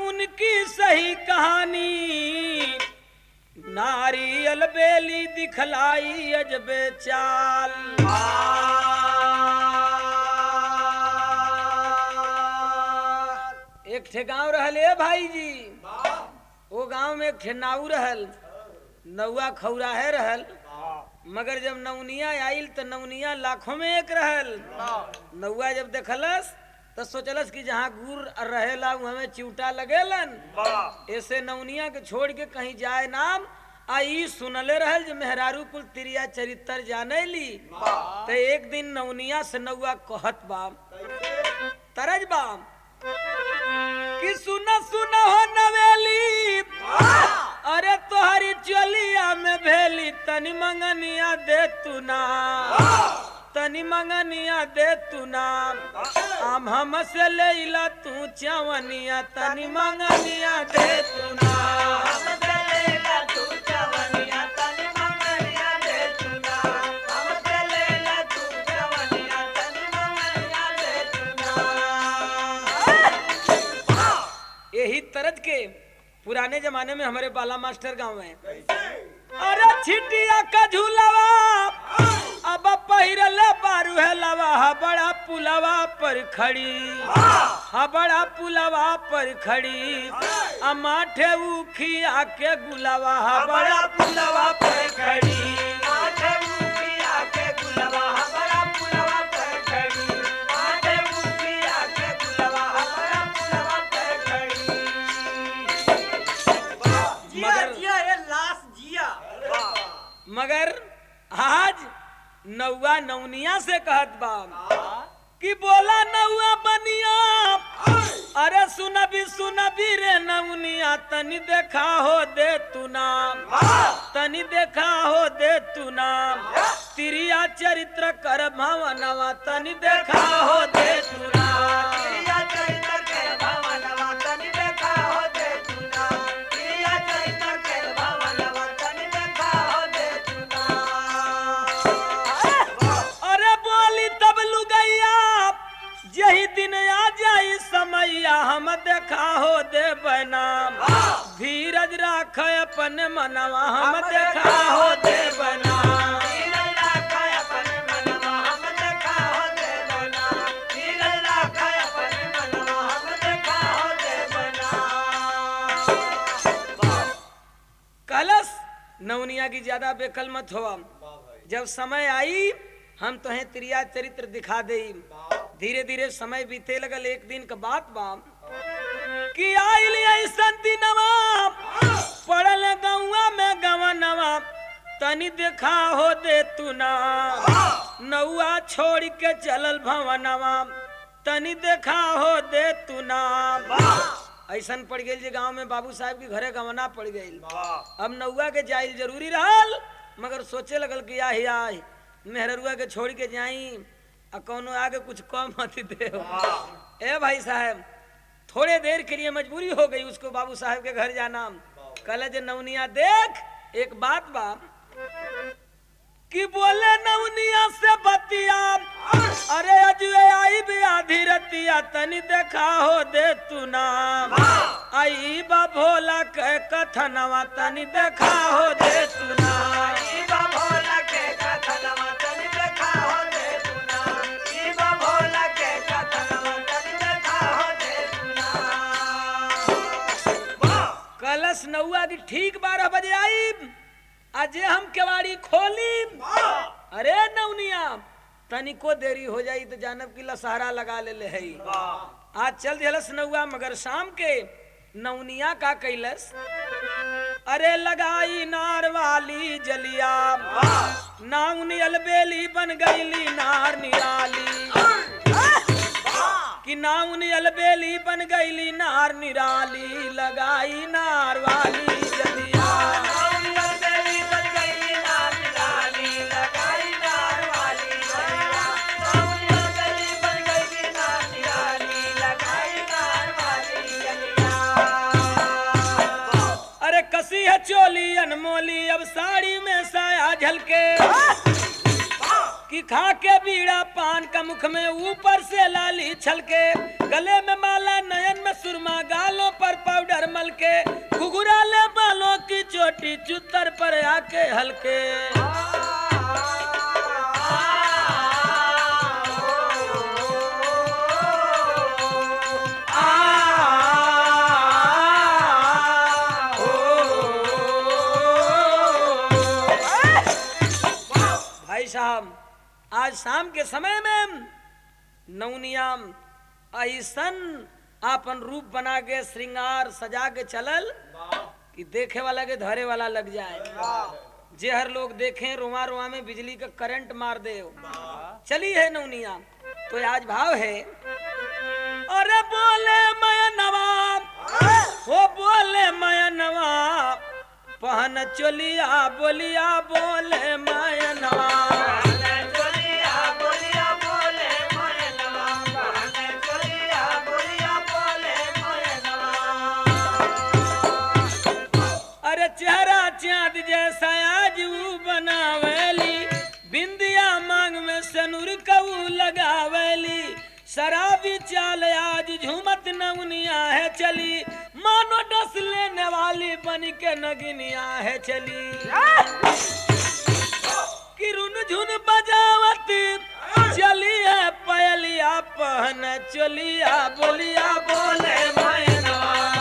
उनकी सही कहानी नारी अलबेली दिखलाई अजबे चाल एक ठे गांव रहल ए भाई जी वो गांव में एक ठे नाऊ रहल नौआ खौराहे रहल मगर जब नौनिया आइल तो नौनिया लाखों में एक रहल नौआ जब देखलस तो सोचलस कि जहाँ गुड़ रहेला वहाँ चिवटा लगेलन ऐसे नौनिया के छोड़ के कहीं जाए नाम आई सुनले रहल जो मेहरारू कुल तिरिया चरित्र जाने ली तो एक दिन नौनिया से नौआ कहत बा तरज बा कि सुन सुन हो नवेली अरे तोहरी चलिया में भेली तनी मंगनिया दे तू ना तनी मंगनिया दे तू ना आम हम से ले ला तू चवनिया तनी मंगनिया दे तू ना यही तरज के पुराने जमाने में हमारे बाला मास्टर गांव में अरे छिटिया का झूलावा अब पहिरल बारू है लवा हा बड़ा पुलवा पर खड़ी हा बड़ा पुलवा पर खड़ी आ माठे उखिया के गुलावा हा बड़ा पुलवा पर खड़ी जिया मगर- जिया ये लाश जिया मगर आज नौवा नौनिया से कहत बा कि बोला नौआ बनिया अरे सुनबी सुनबी रे नौनिया तनी देखा हो दे तू नाम तनी देखा हो दे तू नाम तिरिया चरित्र कर भवनवा तनी देखा हो दे तू नाम जिया चरित्र के भवनवा तनि देखा हो दे तूना जिया चरित्र के भवनवा तनि देखा हो दे तूना अरे बोली तब लुगैया यही दिन आ जाई समैया हम देखा हो दे बनाम धीरज राख अपन मनवा हम देखा हो दे बनाम कलश नवनिया की ज्यादा बेकल मत हो जब समय आई हम तुम्हें त्रिया चरित्र दिखा दे धीरे धीरे समय बीते लगल एक दिन का बात बा कि आइल ऐसन दिनवा पड़ल गौआ में गवनवा तनी देखा हो दे तू ना नौआ छोड़ के चलल भवनवा तनी देखा हो दे तू ना ऐसन पड़ गई जे गांव में बाबू साहब के घरे गवना पड़ गई अब नौआ के जाइल जरूरी रहल मगर सोचे लगल कि आही आही मेहररुआ के छोड़ के जाई आ कौनो आगे कुछ कम मत दे ए भाई साहब थोड़े देर के लिए मजबूरी हो गई उसको बाबू साहब के घर जाना कल जे नवनिया देख एक बात बा कि बोले नवनिया से बतिया अरे अजुए आई भी आधी रतिया तनी देखा हो दे तू नाम आई बा भोला के कथनवा तनी देखा हो दे तू नाम कलश नौआ की ठीक बारह बजे आई आज हम केवाड़ी खोली अरे नवनिया तनिको देरी हो जाई तो जानब की लसहरा लगा ले ले हई आज चल दिलस नौआ मगर शाम के नवनिया का कैलस अरे लगाई नार वाली जलिया नाउनी अलबेली बन गईली नार निराली कि नाउनी अलबेली बन गईली नार निराली लगाई नार वाली जलिया अरे कसी है चोली अनमोली अब साड़ी में साया झलके कि खा के बीड़ा पान का मुख में ऊपर से लाली छलके गले में माला नयन में सुरमा गालों पर पाउडर मल के घुघुरा ले बालों की चोटी चुतर पर आके हल्के भाई साहब आज शाम के समय में नवनियाम ऐसन आपन रूप बना के श्रृंगार सजा के चलल कि देखे वाला के धरे वाला लग जाए जे हर लोग देखें रुआ रुआ में बिजली का करंट मार दे चली है नवनिया तो आज भाव है अरे बोले मैं नवाब हो बोले मैं नवाब पहन चोलिया बोलिया बोले मैं नवाब अरे चेहरा चांद जैसा आज वो बनावेली बिंदिया मांग में सनुर कऊ लगावेली शराबी चाल आज झूमत नवनिया है चली मानो डस लेने वाली बन के नगिनिया है चली किरुन झुन बजावत चली है पयलिया पहन चलिया बोलिया बोले मैना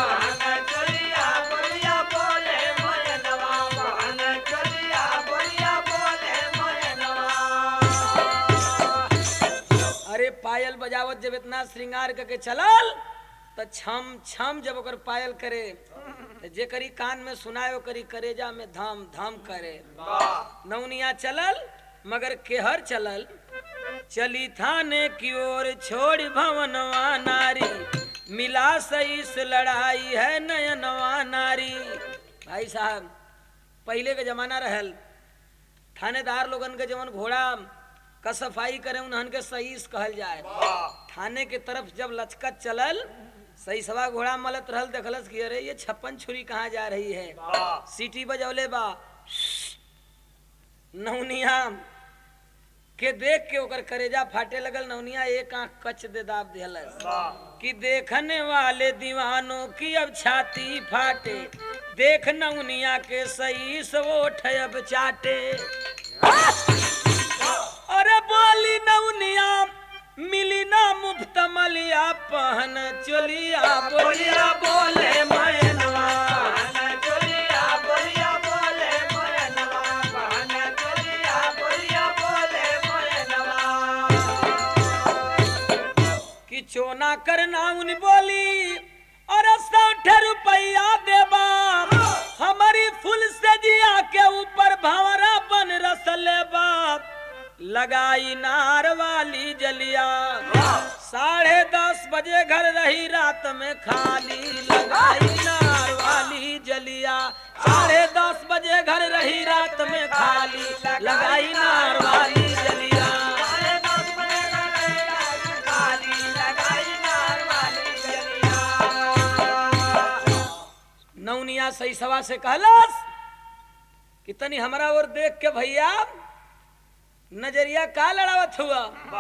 अरे पायल बजावत जब इतना श्रृंगार करके चलल तो छम छम जब ओकर पायल करे तो जे करी कान में सुनायो करी करेजा में धाम धाम करे नौनिया चलल मगर केहर चलल चली थाने की ओर छोड़ भवनवा नारी मिला सईस लड़ाई है नयनवा नारी भाई साहब पहले के जमाना रहल थानेदार लोगन के जवन घोड़ा का सफाई करे उन्हन के सईस कहल जाए थाने के तरफ जब लचकत चलल सही सवा घोड़ा मलत रहल देखलस कि अरे ये छप्पन छुरी कहाँ जा रही है सीटी बजौले बा नौनिया के देख के ओकर करेजा फाटे लगल नौनिया एक आंख कच दे दाब दिहलस कि देखने वाले दीवानों की अब छाती फाटे देख नौनिया के सही से वो ठयब चाटे अरे बोली नौनिया मिली ना मुफ्त मलिया पहन चलिया बोलिया बोले मैनवा कि चोना करना उन बोली और सौठ रुपया देबा हमारी फुल सजिया के ऊपर भंवरा बन रस लेबा लगाई नार वाली जलिया साढ़े दस बजे घर रही रात में खाली लगाई नार वाली जलिया साढ़े दस बजे घर रही रात में खाली लगाई नार वाली जलिया नौनिया सही सवा से कहलस कि तनी हमरा और देख के भैया नजरिया का लड़ावत हुआ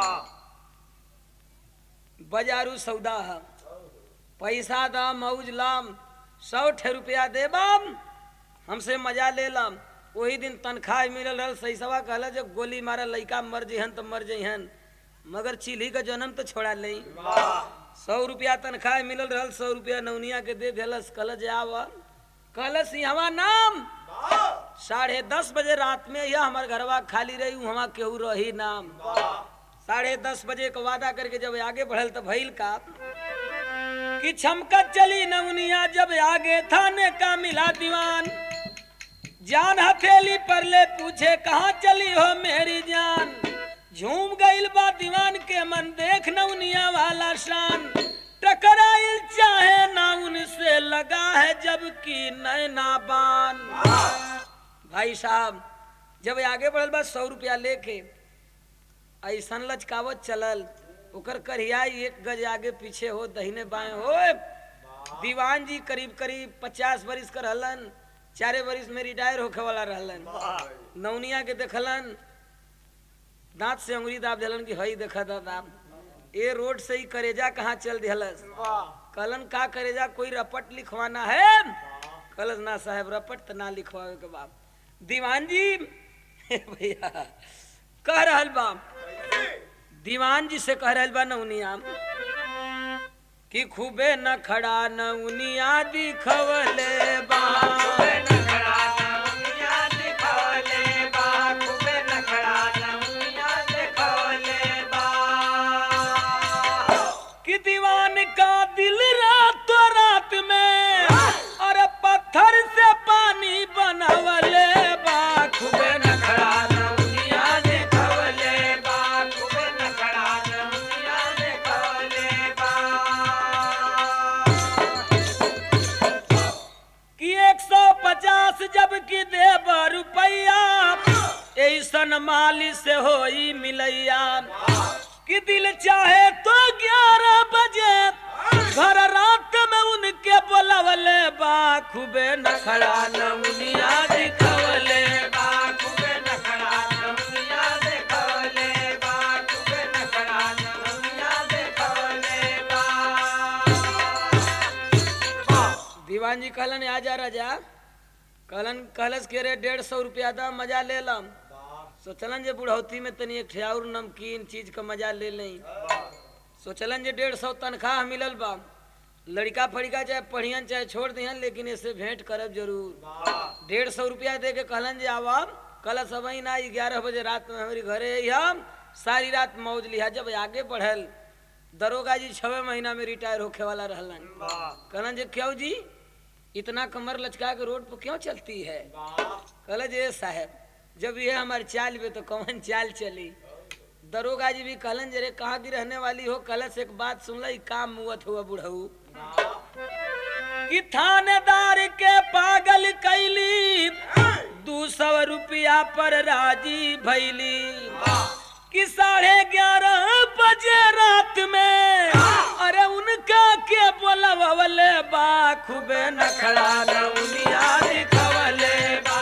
बाजारू सौदा है पैसा दाम मौज लाम सौ ठे रुपया देबम हमसे मजा ले लम वही दिन तनख्वाह मिलल रहल सही सवा कहला जब गोली मारा लइका मर जइहन तो मर जइहन मगर चिल्ही का जन्म तो छोड़ा नहीं सौ रुपया तनख्वाह मिलल रहल सौ रुपया नौनिया के दे देलस कहल जे आव कहलस यहाँ नाम साढ़े दस बजे रात में यह हमार घरवा खाली रही वहाँ केहू रही नाम साढ़े दस बजे का वादा करके जब आगे बढ़ल तो भइल का कि छमकत चली नवनिया जब आगे थाने का मिला दीवान जान हथेली पर ले पूछे कहाँ चली हो मेरी जान झूम गईल बा दीवान के मन देख नवनिया वाला शान टकराइल चाहे ना उनसे लगा है जबकि नैना बान भाई साहब जब आगे बढ़ल बा सौ रुपया लेके ऐसन लचकावत चलल ओकर करिया एक गज आगे पीछे हो दहिने बाएं हो दीवान जी करीब करीब पचास बरिस कर रहलन चारे बरिस में रिटायर होखे वाला रहलन नौनिया के देखलन दांत से अंगुरी दाब दिलन कि हई देखा दादा ए रोड से ही करेजा कहाँ चल दिहलस कलन का करेजा कोई रपट लिखवाना है कलस ना साहब रपट तो ना लिखवावे के बाप दीवान जी भैया कह रहल बा दीवान जी से कह रहल बा नौनिया कि खूबे न खड़ा नौनिया दिखवले बा कि दीवान का दिल रातों रात में और पत्थर से पानी बनावले बा खूबे न खड़ा नौनिया दिखवले बा कि एक सौ पचास जब की देब रुपैया ऐसन माली से होई मिलैया कि दिल चाहे तो ग्यारह बजे घर रात में उनके बोलवले बा खूबे नखड़ा नमुनिया दिखवले बा दीवान जी कहलन आ जा राजा कहलन कहलस के रे डेढ़ सौ रुपया दा मजा ले लम सोचलन जे बुढ़ौती में तनी एक ठियाउर नमकीन चीज का मजा ले लें सोचलन जे डेढ़ सौ तनख्वाह मिलल बा लड़का फड़िका चाहे पढ़ियन चाहे छोड़ दिहन लेकिन ऐसे भेंट करब जरूर डेढ़ सौ रुपया दे के कहलन जे आवा कल सब ना ग्यारह बजे रात में हमारी घरे हम सारी रात मौज लिहा जब आगे बढ़ल दरोगा जी छवे महीना में रिटायर होखे वाला रहलन कहलन जे क्यों जी इतना कमर लचका के रोड पर क्यों चलती है कहले जे साहब जब ये हमारी चाल पे तो कौन चाल चली दरोगा जी भी कहलन जे रे कहाँ की रहने वाली हो कल से एक बात सुन ली काम मुवत हुआ बुढ़ऊ कि थानेदार के पागल कैली दू सौ रुपया पर राजी भैली कि साढ़े ग्यारह बजे रात में अरे उनका के बोलवले बा खूबे नखड़ा नौनिया दिखवले बा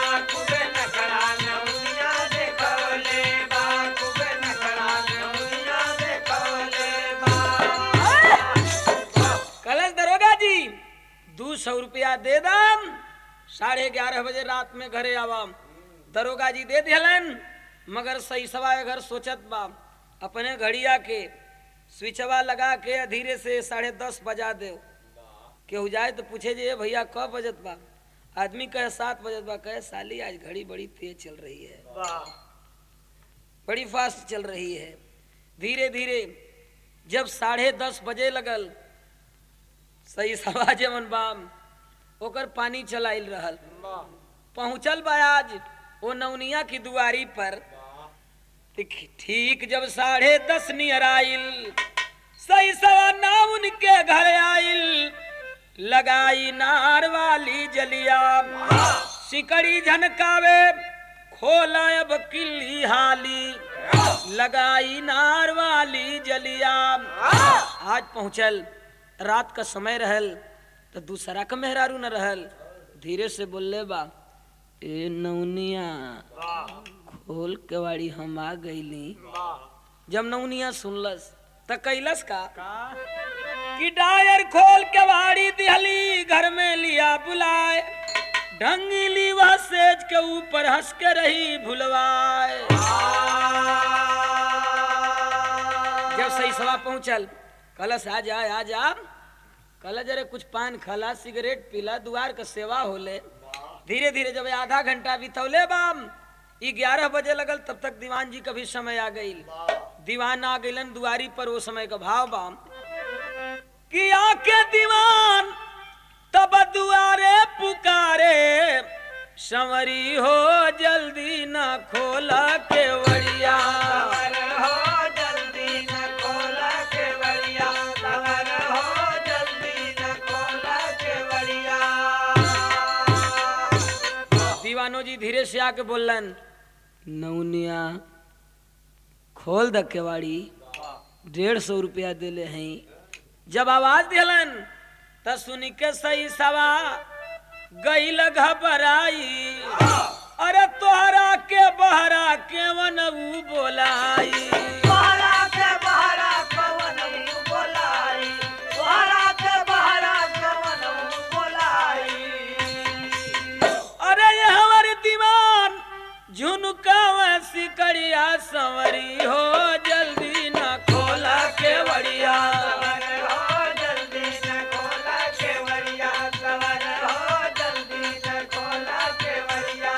कलश दरोगा जी दू सौ रुपया दे दम साढ़े ग्यारह बजे रात में घरे आवाम दरोगा जी दे दिलन मगर सही सवा घर सोचत बा अपने घड़िया के स्विचवा लगा के धीरे से साढ़े दस बजा दे केहू जाए तो पूछे जे "ए भैया कब बजत बा आदमी कहे सात बजत बा कहे साली आज घड़ी बड़ी तेज चल रही है बड़ी फास्ट चल रही है धीरे धीरे जब साढ़े दस बजे लगल सही सवा जमन बाम ओकर पानी चलाइल रहल पहुंचल बा आज ओ नौनिया की दुआरी पर ठीक- ठीक जब साढ़े दस नियर आइल सही सवा ना उनके घर आइल लगाई नार वाली जलिया सिकड़ी झनकावे खोला अब किल्ली हाली लगाई नार वाली जलिया आज पहुंचल रात का समय रहल तो दूसरा का मेहरारू न रहल धीरे से बोलले बा ए नौनिया खोल के वाड़ी हम आ गईली जब नौनिया सुनलस त कैलस का कि डायर खोल के वाड़ी दिहली घर में लिया बुलाए ढंगली वह सेज के ऊपर हंस के रही भुलवाए जब सही सवा पहुंचल कलश आ जा आ जा कल जरे कुछ पान खला सिगरेट पीला दुआर का सेवा होले धीरे धीरे जब आधा घंटा बितौले बाम ई ग्यारह बजे लगल तब तक दीवान जी का भी समय आ गई दीवान आ गइलन दुआरी पर वो समय का भाव बाम कि आके दीवान तब दुआरे पुकारे संवरी हो जल्दी न खोला के वड़िया दीवानो जी धीरे से आके बोलन नौनिया खोल द केवाड़ी डेढ़ सौ रुपया दिले हैं जब आवाज दिलन त सुन के सही सवा गई घबराई अरे तोहरा के बहरा केवन ऊ बोलाई बहरा के बहरा कवन बोलाई बहरा के बहरा कवन बोलाई अरे ये हमारे दीवान झुनकावा सिकड़िया संवरी हो जल्दी न खोला के बड़िया सवर हो जल्दी न खोला केवड़िया सवर हो जल्दी न खोला केवड़िया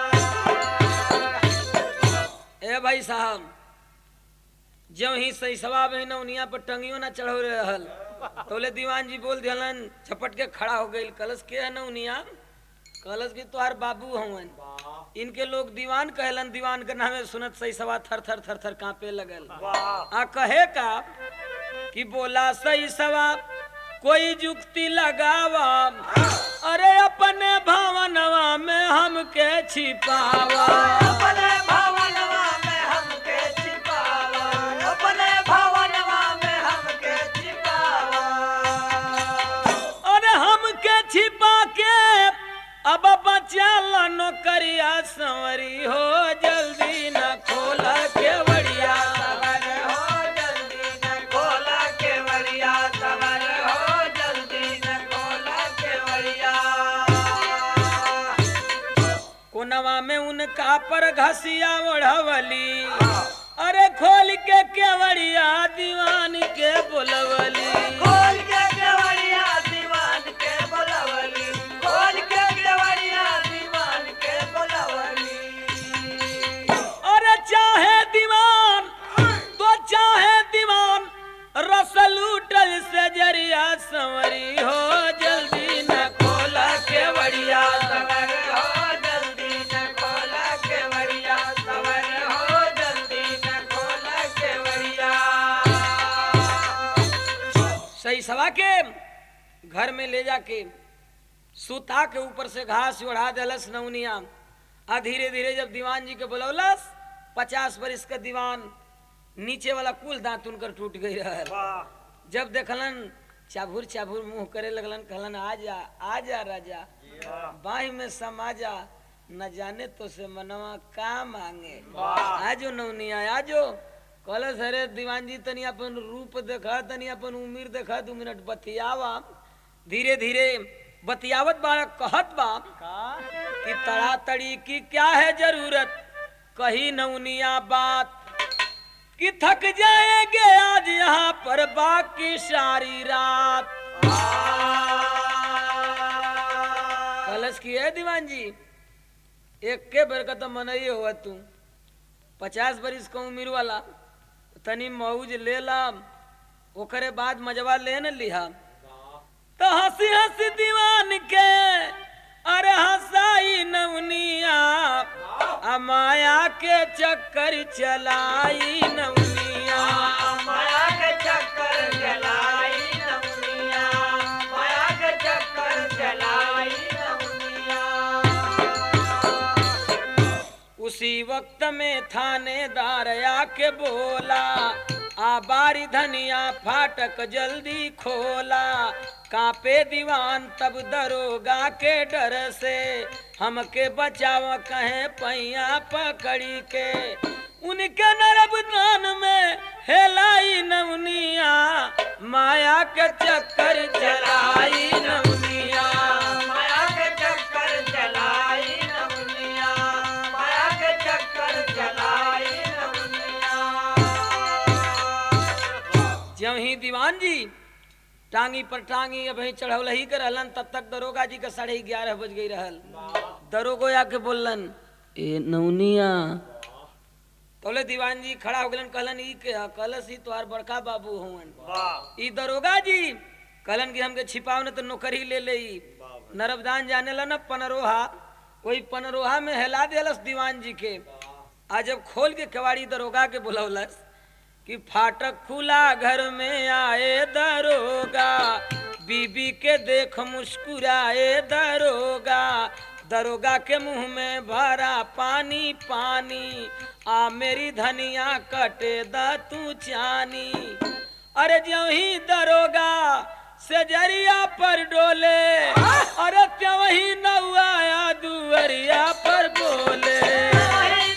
ए भाई साहब जो ही सही सवा में नौनिया पर टंगियो ना चढ़ो रहल तोले दीवान जी बोल दिलन झपट के खड़ा हो गई कलश के है नौनिया कलश की तोहार बाबू हवन इनके लोग दीवान कहलन दीवान के नामे सुनत सही सवा थर थर थर थर कांपे लगल आ कहे का कि बोला सही सवा कोई जुक्ति लगावा अरे अपने भवनवा में हमके छिपावा अपने भवनवा में हमके छिपावा अपने भवनवा में हमके छिपावा अरे हमके छिपा के अब बचा ला नौकरिया संवरी हो जल्दी न खोला के बड़िया सवर हो जल्दी न खोला केवड़िया सवर हो जल्दी न खोला केवड़िया कोनवा में उनका पर घसिया ओढ़वली अरे खोल के केवड़िया दीवान के बोलवली खोल के केवड़िया दीवान के बोलवली खोल के केवड़िया दीवान के बोलवली अरे चाहे दीवान तो चाहे दीवान रसल उठल से जरिया संवरी हो जल्दी न खोला के बड़िया सवर हो जल्दी न खोला केवड़िया सवर हो जल्दी न खोला केवड़िया सही सवा के घर में ले जाके सुता के ऊपर से घास ओढ़ा देलस नौनिया आ धीरे धीरे जब दीवान जी के बुलौलस पचास बरिस का दीवान नीचे वाला कुल दांत उनकर टूट गई रहल जब देखलन चाभुर चाभुर मुंह करे लगलन कहलन आ जा आ जा राजा बाही में समा जा न जाने तो से मनवा का मांगे आजो नौनिया आजो कलस अरे दीवान जी तनी अपन रूप देखा तनी अपन उम्र देखा दू मिनट बतियावा धीरे धीरे बतियावत बा कहत बा कि तड़ातड़ी की क्या है जरूरत कही नौनिया बात कि थक जाएंगे आज यहाँ पर बाकी सारी रात कलश की है दीवान जी एक के बेर का तो मनई हुआ तू पचास बरिस का उम्र वाला तनी मौज ले ला ओकरे बाद मजवा ले न लिहा तो हंसी हंसी दीवान के अरे हंसाई नवनिया आ माया के चक्कर चलाई नवनिया माया के चक्कर चलाई नमुनिया माया के चक्कर चलाई नमुनिया उसी वक्त में थानेदार आके बोला आ बारी धनिया फाटक जल्दी खोला कापे दीवान तब दरोगा के डर से हमके बचाव कहे पैया पकड़ी के उनके नरबदान में हेलाई नवनिया माया के चक्कर चलाई नवनिया माया के चक्कर चलाई नमुनिया माया के चक्कर चलाई नमुनिया ज्यों ही दीवान जी टांगी पर टांगी अब चढ़ौल ही कर रहलन तब तक दरोगा जी का साढ़े ग्यारह बज गई रहल दरोगो आके बोलन ए नौनिया तोले दीवान जी खड़ा हो गलन कहलन ई के ह? कहलस ही तोहार बड़का बाबू हुवन ई दरोगा जी कहलन कि हमके छिपाव न तो नौकरी ले ले ई नरबदान जाने ला न पनरोहा वही पनरोहा में हिला देलस दीवान जी के आ जब खोल के केवाड़ी दरोगा के बुलौलस कि फाटक खुला घर में आए दरोगा बीबी के देख मुस्कुराए दरोगा दरोगा के मुंह में भरा पानी पानी आ मेरी धनिया कटे द तू चानी अरे ज्यों ही दरोगा से जरिया पर डोले अरे त्यों ही नौआ दुअरिया पर बोले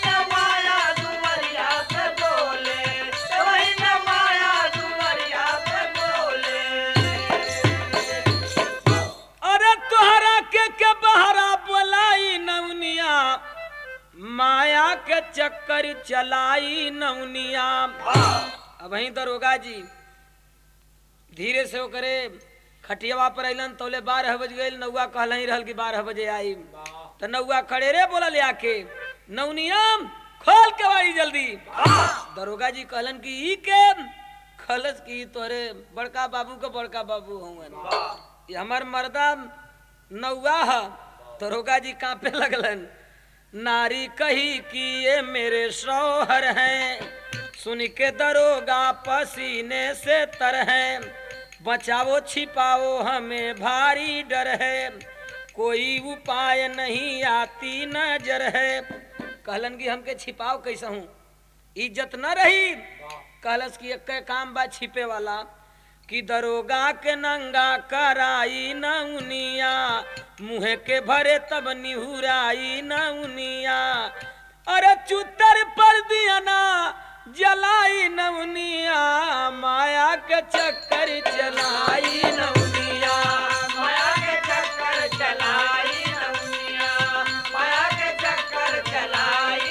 चक्कर चलाई नौनिया अब वहीं दरोगा जी धीरे से ओकरे खटियावा पर अलन तोले बारह बज गई नौआ कहल ही रहल कि बारह बजे आई तो नौआ खड़े रे बोला ले आके नौनियम खोल के बाड़ी जल्दी दरोगा जी कहलन कि ई के खलस की तोरे बड़का बाबू के बड़का बाबू हूँ ये हमार मर्दा नौआ है दरोगा जी कांपे लगलन नारी कही कि ये मेरे शौहर हैं सुन के दरोगा पसीने से तर है बचाओ छिपाओ हमें भारी डर है कोई उपाय नहीं आती नजर है कहलन कि हमके छिपाओ कैसे हूँ इज्जत न रही कहलस कि एक काम बा छिपे वाला कि दरोगा के नंगा कराई न उनिया मुँह के भरे तब निहुराई न उनिया अरे चुतर पर दिया ना जलाई नवनिया माया के चक्कर चलाई नवनिया माया के चक्कर चलाई नवनिया माया के चक्कर चलाई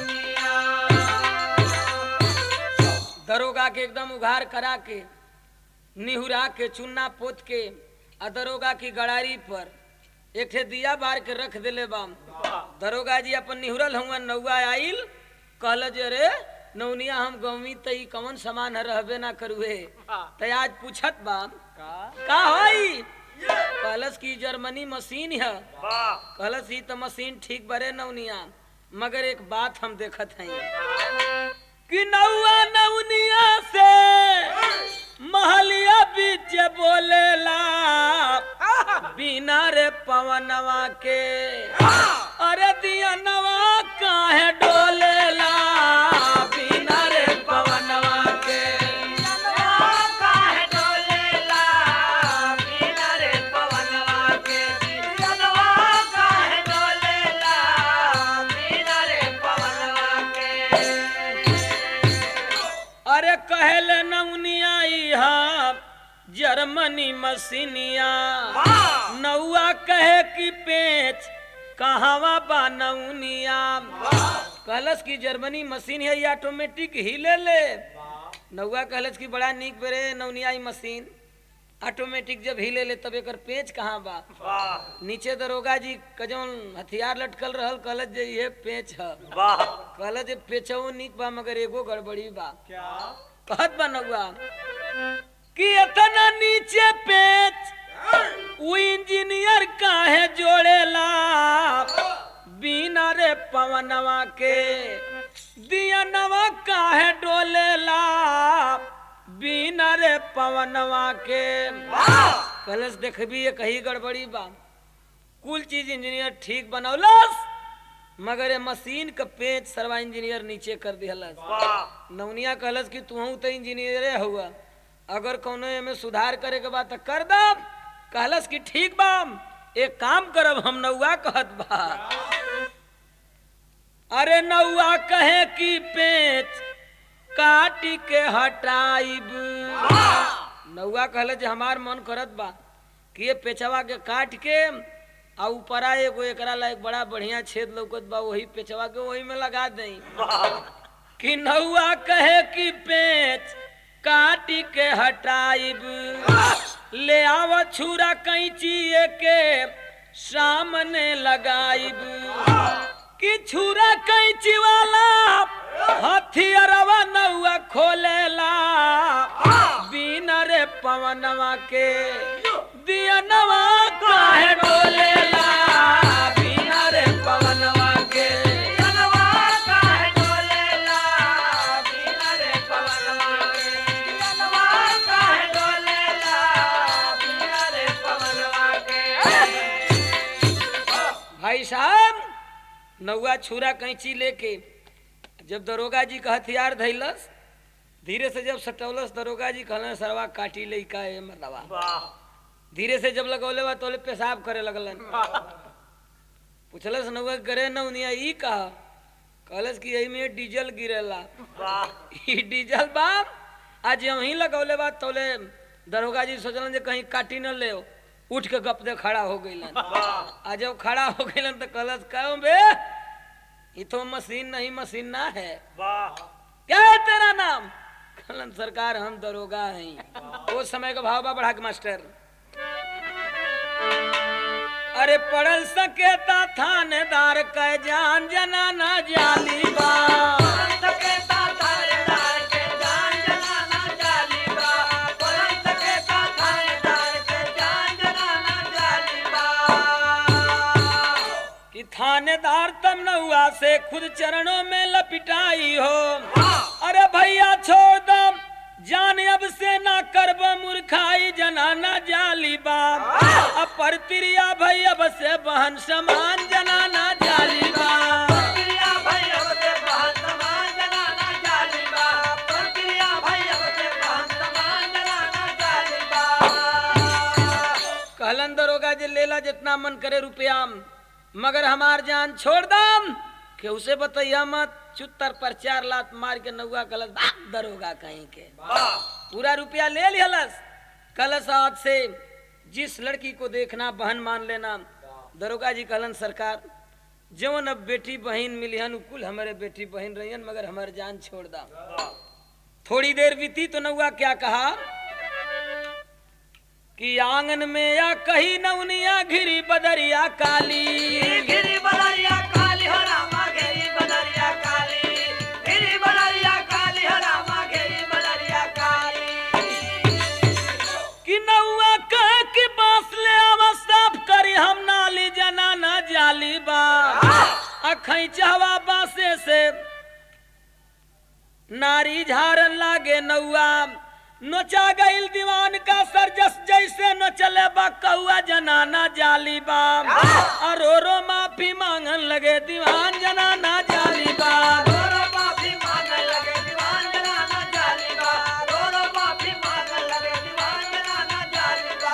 नवनिया दरोगा के एकदम उघार करा के निहुरा के चुन्ना पोत के आ दरोगा की गड़ारी पर एक ठे दिया बार के रख दिले बाम दरोगा जी अपन निहुरल हुआ नौआ आइल कहल जे रे नौनिया हम गौमी त ई कौन सामान है रहबे ना करुए त आज पूछत बा का होई कहलस की जर्मनी मशीन है कहलस ई त मशीन ठीक बरे नौनिया मगर एक बात हम देखत हई कि नौआ नौनिया से महलिया बीच बोलेला बिना रे पवनवा के अरे दिया नवा काहे डोलेला बिना रे पवनवा के काहे डोलेला बिना रे पवनवा के जनवा काहे डोलेला बिना रे पवनवा के अरे कहल नौनिया इहा जर्मनी मशीनिया नौआ कहे कि पेच कहवा बा नौनिया कहलस की जर्मनी मशीन है ये ऑटोमेटिक हिले ले नौआ कहलस की बड़ा नीक बेरे नौनिया ई मशीन ऑटोमेटिक जब हिले ले तब एकर पेच कहाँ बा नीचे दरोगा जी का जौन हथियार लटकल रहल कहलस जे ये पेच है कहलस जे पेचऊ नीक बा मगर एगो गड़बड़ी बा कहत बा नौआ कि इतना नीचे पेच वो इंजीनियर काहे जोड़ेला बिना रे पवनवा के दियनवा काहे डोलेला बिना रे पवनवा के कलश देखबी ये कही गड़बड़ी बा कुल चीज इंजीनियर ठीक बनौलस मगर ये मशीन का पेच सरवा इंजीनियर नीचे कर दिहलस नवनिया कहलस कि तू तो इंजीनियरे हुआ अगर कौनो एमे सुधार करे के बा त कर दब कहलस कि ठीक बा एक काम करब हम नौआ कहत बा अरे नौआ कहे कि पेच काटी के हटाइब नौआ कहले जे हमार मन करत बा कि ये पेचवा के काट के आ ऊपरा एगो एकरा ला एक बड़ा बढ़िया छेद लौकत बा वही पेचवा के वही में लगा दई कि नौआ कहे कि पेच काटी के हटाइब ले आव छुरा कैंची के सामने लगाइब कि छुरा कैंची वाला हथियारवा नौआ खोलेला बिना रे पवनवा के दियनवा काहे डोलेला बिना रे पवनवा के जनवा काहे डोलेला बिना रे पवनवा के जनवा काहे डोलेला बिना रे पवनवा के भाई साहब नौआ छुरा कैंची लेके जब दरोगा जी का हथियार धैलस धीरे से जब सटौलस दरोगा जी कहलन सरवा काटी ले का ए मरदवा धीरे से जब लगौले बा तोले पेशाब करे लगलन पूछलस नौआ करे नौनिया ई कहा कहलस कि यही में डीजल गिरेला ई डीजल बा आज यहीं लगौले बा तोले दरोगा जी सोचलन जे कहीं काटी न ले उठ के गप दे खड़ा हो गइलन आ जब खड़ा हो गइलन तो कहलस कहूं बे ये तो मशीन नहीं मशीन ना है वाह क्या है तेरा नाम कलन सरकार हम दरोगा हैं वो समय का भाव बा बढ़ा के मास्टर अरे पढ़ल सकेता थानेदार कै जान जनाना जाली बा सकेता थानेदार के जान जनाना जाली बा पुरन सकेता थानेदार के जान जनाना जाली बा कि थानेदार तब न हुआ से खुद चरणों में लपिटाई हो अरे भैया छोड़ दम जान अब से ना करब मूर्खाई जनाना जाली बाप अब पर तिरिया भई अब से बहन समान जनाना जाली बाप प्रक्रिया भाई अब से बहन समान जनाना जाली बा प्रक्रिया भाई अब से बहन समान जनाना जाली बा कहलन दरोगा जे लेला जितना मन करे रुपया मगर हमार जान छोड़ दम के उसे बतैया मत चुत्तर पर चार लात मार के नौआ कलस भाग दरोगा कहीं के पूरा रुपया ले लिहलस कलश हाथ से जिस लड़की को देखना बहन मान लेना दरोगा जी कहलन सरकार जवन अब बेटी बहन मिलिहन उ कुल हमारे बेटी बहन रहियन मगर हमार जान छोड़ दा थोड़ी देर बीती तो नौआ क्या कहा कि आंगन में या कही नवनिया घिरी बदरिया काली गिरी बदरिया काली हो रामा गिरी बदरिया काली गिरी बदरिया काली हो रामा गिरी बदरिया काली कि नौआ कह के बांस ले आवा साफ करी हम नाली जनाना जाली बा अखई चाहवा बासे से नारी झारन लागे नौआ नोचा गईल दीवान का सरजस जैसे न चले बा कौआ जनाना जाली बा और रो रो माफी मांगन लगे दीवान जनाना जाली बा रोरो माफी मांगने लगे दीवान जनाना जाली बा रोरो माफी मांगने लगे दीवान जनाना जाली बा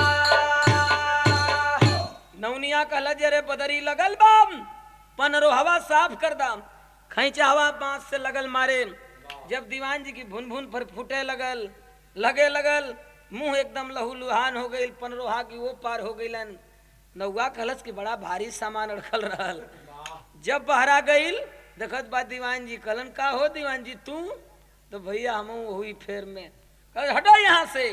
नौनिया कहला जे रे बदरी लगल बाम पनरो हवा साफ कर दाम खैचा हवा बांस से लगल मारे जब दीवान जी की भुन भुन पर फूटे लगल लगे लगल मुंह एकदम लहू लुहान हो गई पनरोहा की वो पार हो गईलन नौवा कहलस की बड़ा भारी सामान अड़खल रहल जब बहरा गईल देखत बा दीवान जी कहलन का हो दीवान जी तू तो भैया हम हुई फेर में कह हटो यहाँ से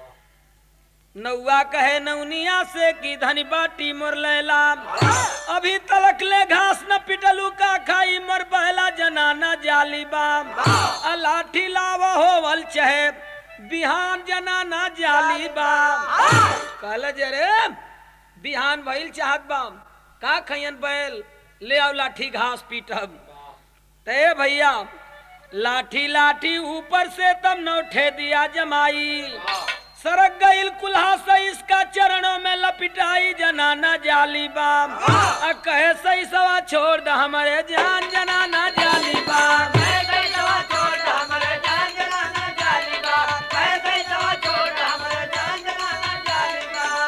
नौवा कहे नौनिया से की धनी बाटी मोर लैला अभी तलक ले घास न पिटलू का खाई मोर बहला जनाना जाली बाम आ लाठी लावा होवल चहे बिहान जनाना जाली बाम कहल जरे बिहान भइल चाहत बाम का खैयन बैल ले आओ लाठी घास पीटब ते भैया लाठी लाठी ऊपर से तब नौठे दिया जमाई सरक गईल कुल्हा से इसका चरणों में लपिटाई जनाना जाली बाम आ कहे सही सवा छोड़ द हमारे जान जनाना जाली बाम ऐसे ही दवा छोड़ दे हमारे जान जनाना जाली बा ऐसे ही दवा छोड़ दे हमारे जान जनाना जाली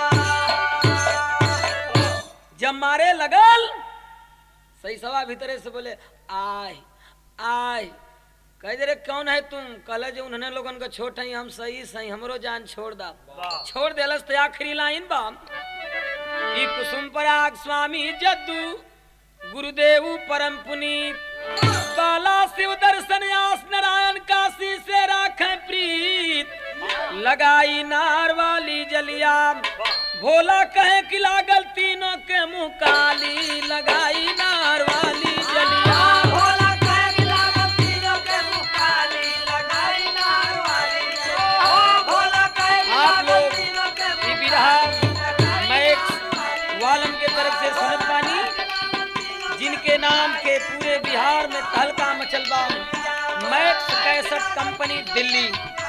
बा जब मारे लगल सही सवा भीतरे से बोले आय आय कह दे रे कौन है तुम कल जो उन्होंने लोगन को छोट है हम सही सही हमरो जान छोड़ दा छोड़ देलस तो आखिरी लाइन बा ई कुसुम पराग स्वामी जद्दू गुरुदेव परम पुनीत बाला शिव दर्शन आस नारायण काशी से राखे प्रीत लगाई नार वाली जलिया भोला कहे कि लागल तीनों के मुंह काली लगाई नार वाली जलिया भोला कहे कि लागल तीनों के मुँह काली, लगाई नार वाली जय। ओ भोला कहे कि आप लागल लोग तीनों के ये मुँह बिरहा लगाई मैं एक नार वाली वालम के तरफ से सुनत पानी जिनके नाम के पूरे बिहार में तहलका मचल बा मैक्स कैसेट कंपनी दिल्ली